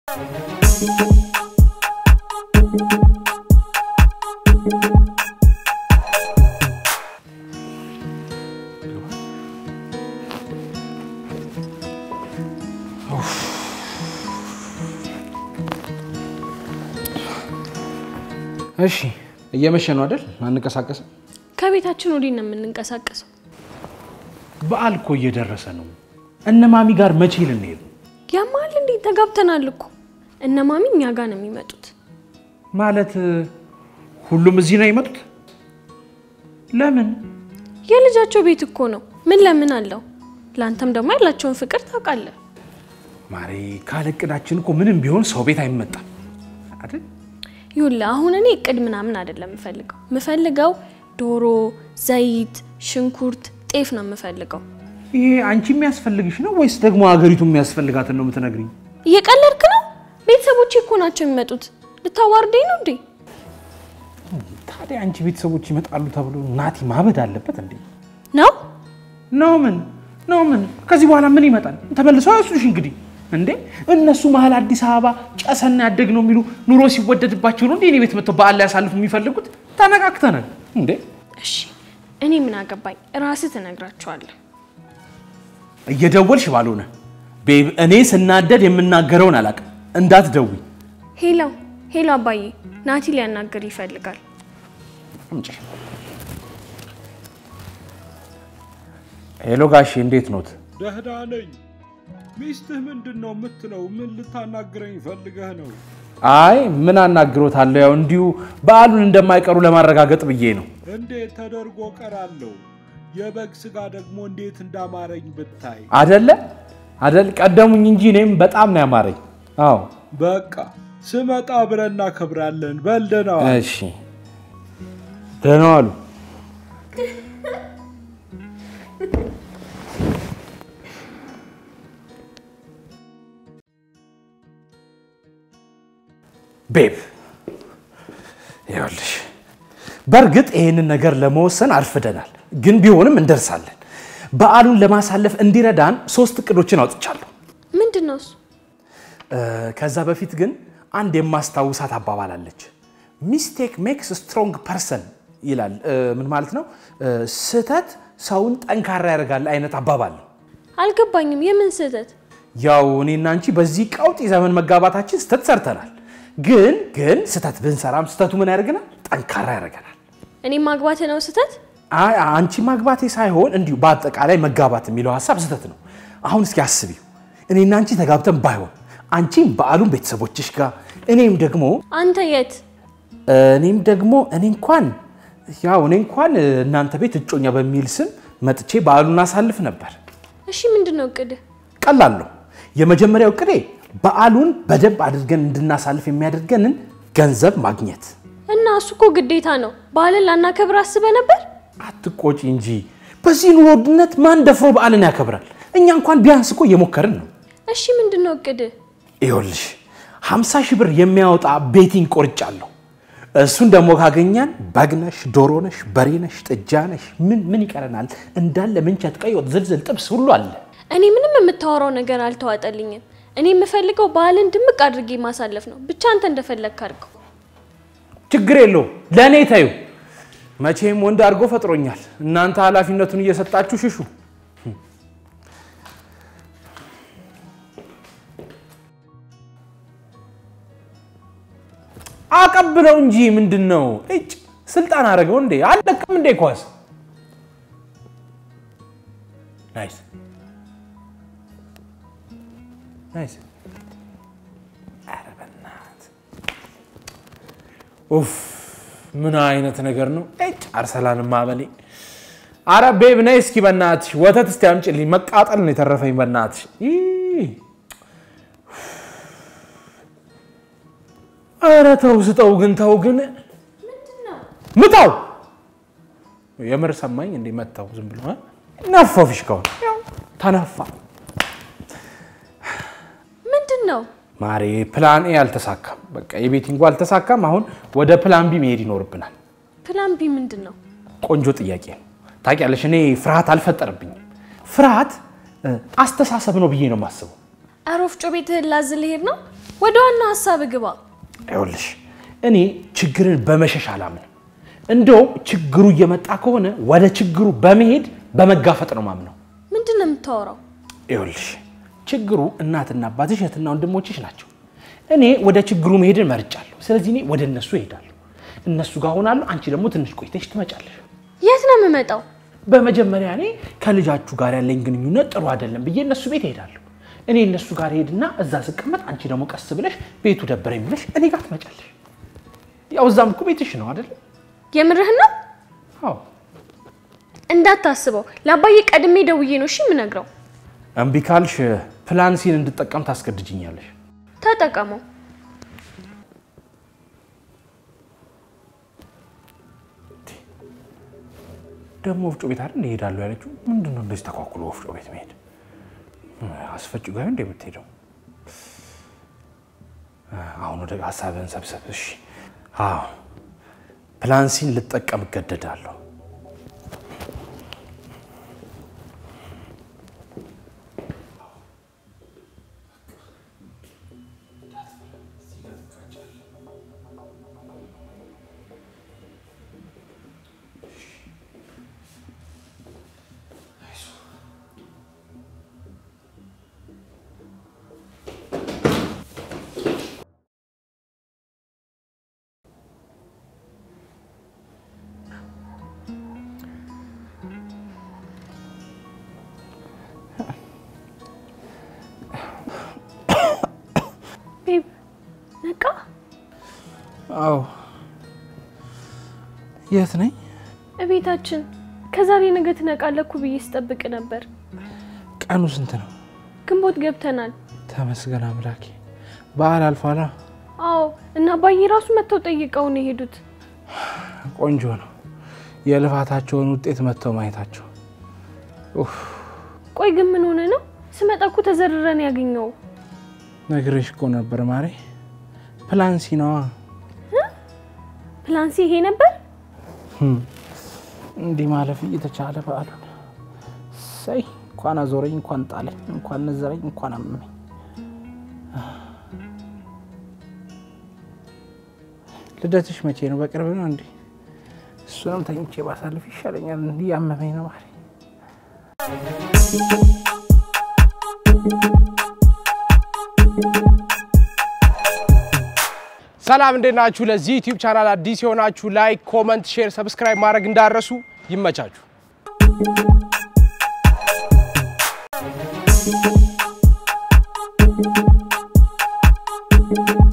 እሺ እየመሸ ነው አይደል? አንቀሳቀስም። ከቤታችን ወዲህ ነው የምንንቀሳቀሰው። በዓል እኮ እየደረሰ ነው። እነ ማሚ ጋር መቼ ልንሄድ ነው? ያማል እንዴ? ተጋብተናል እኮ። እነ ማሚ እኛ ጋር ነው የሚመጡት። ማለት ሁሉም እዚህ ነው የመጡት? ለምን? የልጃቸው ቤት እኮ ነው። ምን ለምን አለው? ለአንተም ደግሞ ያላቸውን ፍቅር ታውቃለህ። ማሬ ካለ እቅዳችን እኮ ምንም ቢሆን ሰው ቤት አይመጣም አይደል? ይኸውልህ አሁን እኔ እቅድ ምናምን አይደለም የምፈልገው። የምፈልገው ዶሮ፣ ዘይት፣ ሽንኩርት፣ ጤፍ ነው የምፈልገው። ይሄ አንቺ የሚያስፈልግሽ ነው ወይስ ደግሞ ሀገሪቱ የሚያስፈልጋትን ነው የምትነግሪኝ? እየቀለድክ ነው? ቤተሰቦቼ እኮ ናቸው የሚመጡት። ልታዋርደኝ ነው እንዴ? ታዲያ አንቺ ቤተሰቦች ይመጣሉ ተብሎ ናቲ ማበድ አለበት እንዴ? ነው ነው ምን ነው ምን? ከዚህ በኋላ ምን ይመጣል? ተመልሰው ያሱሽ እንግዲህ እንዴ እነሱ መሀል አዲስ አበባ ጨሰና ያደግ ነው የሚሉ ኑሮ ሲወደድባቸው ነው እንዴ እኔ ቤት መጥተው በዓል ላይ ያሳልፉ የሚፈልጉት? ተነቃቅተናል እንዴ? እሺ፣ እኔ ምን አገባኝ? ራስህ ትነግራቸዋለህ። እየደወልሽ ባልሆነ ቤብ፣ እኔ ስናደድ የምናገረውን አላውቅም። እንዳትደውይ። ሄሎ ሄሎ፣ አባዬ ናቲ ሊያናግር ይፈልጋል። አምጪ። ሄሎ ጋሼ፣ እንዴት ኖት? ደህና ነኝ። ሚስትህ ምንድን ነው የምትለው? ምን ልታናግረኝ ፈልገህ ነው? አይ ምን አናግሮታለሁ፣ ያው እንዲሁ በዓሉን እንደማይቀሩ ለማረጋገጥ ብዬ ነው። እንዴት ተደርጎ ቀራለሁ? የበግ ስጋ ደግሞ እንዴት እንዳማረኝ ብታይ። አደለ አደል? ቀደሙኝ እንጂ እኔም በጣም ነው ያማረኝ። አዎ በቃ ስመጣ ብለን እናከብራለን። በል ደህና ዋል። እሺ፣ ደህና ዋሉ። ቤብ ይኸውልሽ፣ በእርግጥ ይህንን ነገር ለመወሰን አርፍደናል፣ ግን ቢሆንም እንደርሳለን። በዓሉን ለማሳለፍ እንዲረዳን ሶስት እቅዶችን አውጥቻለሁ። ምንድን ነው እሱ? እ፣ ከዛ በፊት ግን አንድ የማስታውሳት አባባል አለች። ሚስቴክ ሜክስ ስትሮንግ ፐርሰን ይላል። እ፣ ምን ማለት ነው? እ፣ ስህተት ሰውን ጠንካራ ያደርጋል አይነት አባባል ነው። አልገባኝም። የምን ስህተት? ያው እኔና አንቺ በዚህ ቀውጢ ዘመን መጋባታችን ስህተት ሰርተናል። ግን ግን ስህተት ብንሰራም ስህተቱ ምን ያደርገናል? ጠንካራ ያደርገናል። እኔ ማግባት ነው ስህተት? አይ አንቺ ማግባቴ ሳይሆን እንዲሁ በአጠቃላይ መጋባት የሚለው ሀሳብ ስህተት ነው። አሁን እስኪ አስቢው፣ እኔና አንቺ ተጋብተን ባይሆን አንቺም በዓሉን ቤተሰቦችሽ ጋር እኔም ደግሞ አንተ የት? እኔም ደግሞ እኔ እንኳን ያው እኔ እንኳን እናንተ ቤት እጮኛ በሚል ስም መጥቼ በዓሉን አሳልፍ ነበር። እሺ ምንድን ነው እቅድህ? ቀላል ነው። የመጀመሪያው ቅዴ በዓሉን በደንብ አድርገን እንድናሳልፍ የሚያደርገንን ገንዘብ ማግኘት። እና እሱ እኮ ግዴታ ነው። በዓልን ላናከብር አስበህ ነበር? አትቆጪ እንጂ በዚህ ኑሮ ውድነት ማን ደፍሮ በዓልን ያከብራል? እኛ እንኳን ቢያንስ እኮ እየሞከርን ነው። እሺ ምንድን ነው እቅድህ? ይኸውልሽ 50 ሺህ ብር የሚያወጣ ቤቲንግ ቆርጫለሁ። እሱን ደግሞ ካገኛን በግነሽ፣ ዶሮነሽ፣ በሬነሽ፣ ጥጃነሽ ምን ምን ይቀረናል? እንዳለ ምንቸት፣ ቀይ ወጥ፣ ዝልዝል፣ ጥብስ ሁሉ አለ። እኔ ምንም የምታወራው ነገር አልተዋጠልኝም። እኔ የምፈልገው በዓልን ድምቅ አድርጌ ማሳለፍ ነው። ብቻ አንተ እንደፈለግክ አድርገው። ችግር የለውም ለእኔ ተዩ። መቼም ወንድ አድርጎ ፈጥሮኛል። እናንተ ኃላፊነቱን እየሰጣችሁ ሽሹ። አቀብለው እንጂ ምንድን ነው እጭ ስልጣን አደረገው እንዴ? አለቅም እንዴ ኳስ ናይስ ናይስ። ኧረ በእናትህ ኡፍ ምን አይነት ነገር ነው? እጭ አርሰላን ማበሌ። አረ ቤብ ነይ እስኪ በእናትሽ ወተት እስቲ አምጪልኝ። መቃጠል ነው የተረፈኝ በእናትሽ። ይህ አረ ተው ስጠው ግን ተው ግን ምታው። የምር ሰማኝ እንዴ መታው። ዝም ብሎ እ? ነፋው ፊሽካውን ያው ተነፋ። ምንድን ነው? ማሬ ፕላን ኤ አልተሳካም። በቃ የቤቲንጉ አልተሳካም። አሁን ወደ ፕላን ቢ መሄድ ይኖርብናል። ፕላን ቢ ምንድን ነው? ቆንጆ ጥያቄ ነው። ታውቂያለሽ፣ እኔ ፍርሃት አልፈጠረብኝም። ፍርሃት እ፣ አስተሳሰብ ነው ብዬ ነው የማስበው። ኧረ ወፍጮ ቤትህን ላዝ ልሄድ ነው። ወደ ዋና ሀሳብ ግባ። ይኸውልሽ እኔ ችግርን በመሸሽ አላምንም። እንደውም ችግሩ እየመጣ ከሆነ ወደ ችግሩ በመሄድ በመጋፈጥ ነው ማምነው። ምንድን ነው የምታወራው? ይኸውልሽ ችግሩ እናትና አባትሽ እህትና ወንድሞችሽ ናቸው። እኔ ወደ ችግሩ መሄድን መርጫለሁ። ስለዚህ እኔ ወደ እነሱ እሄዳለሁ። እነሱ ጋር ሆናለሁ። አንቺ ደግሞ ትንሽ ቆይተሽ ትመጫለሽ። የት ነው የምመጣው? በመጀመሪያ እኔ ከልጃችሁ ጋር ያለኝ ግንኙነት ጥሩ አይደለም ብዬ እነሱ ቤት እሄዳለሁ። እኔ እነሱ ጋር ሄድና እዛ ስቀመጥ፣ አንቺ ደግሞ ቀስ ብለሽ ቤቱ ደበረኝ ብለሽ እኔ ጋር ትመጫለሽ። ያው እዛም እኮ ቤትሽ ነው አይደለም? የምርህን ነው? አዎ። እንዳታስበው ለአባዬ ቀድሜ ደውዬ ነው እሺ የምነግረው። እምቢ ካልሽ ፕላን ሲን እንድጠቀም ታስገድጅኛለሽ። ተጠቀመው። ደግሞ ወፍጮ ቤት አይደል እሄዳለሁ ያለችው? ምንድን ነው እንደዚህ ተኳኩሎ ወፍጮ ቤት መሄድ? አስፈጭ ጋር እንደ የምትሄደው? አሁን ወደ ሀሳብህን ሰብሰብ። እሺ፣ አዎ ፕላን ሲን ልጠቀም እገደዳለሁ። ቤብ ነቃ? አዎ። የት ነኝ? እቤታችን ከዛሬ ነገ ትነቃለህ እኮ ብዬ ስጠብቅ ነበር። ቀኑ ስንት ነው? ግንቦት ገብተናል። ተመስገን አምላኬ። በዓል አልፏላ። አዎ እና አባዬ ራሱ መጥተው ጠይቀው ነው የሄዱት። ቆንጆ ነው የልፋታቸውን ውጤት መጥተው ማየታቸው። ኡፍ፣ ቆይ ግን ምን ሆነ ነው? ስመጣ እኮ ተዘርረን ያገኘው። ነግሬሽ እኮ ነበር ማሬ። ፕላን ሲ ነዋ። ፕላንሲ ይሄ ነበር። እንዲህ ማለፍ እየተቻለ በዓሉን ሰይ እንኳን አዞረኝ፣ እንኳን ጣለኝ፣ እንኳን ነዘረኝ፣ እንኳን አመመኝ። ልደትሽ መቼ ነው? በቅርብ ነው እንዴ? እሱንም ተኝቼ ባሳልፍ ይሻለኛል። እንዲህ ያመመኝ ነው ማሬ። ሰላም እንዴት ናችሁ? ለዚህ ዩቲዩብ ቻናል አዲስ የሆናችሁ ላይክ፣ ኮመንት፣ ሼር፣ ሰብስክራይብ ማድረግ እንዳረሱ ይመቻችሁ። እ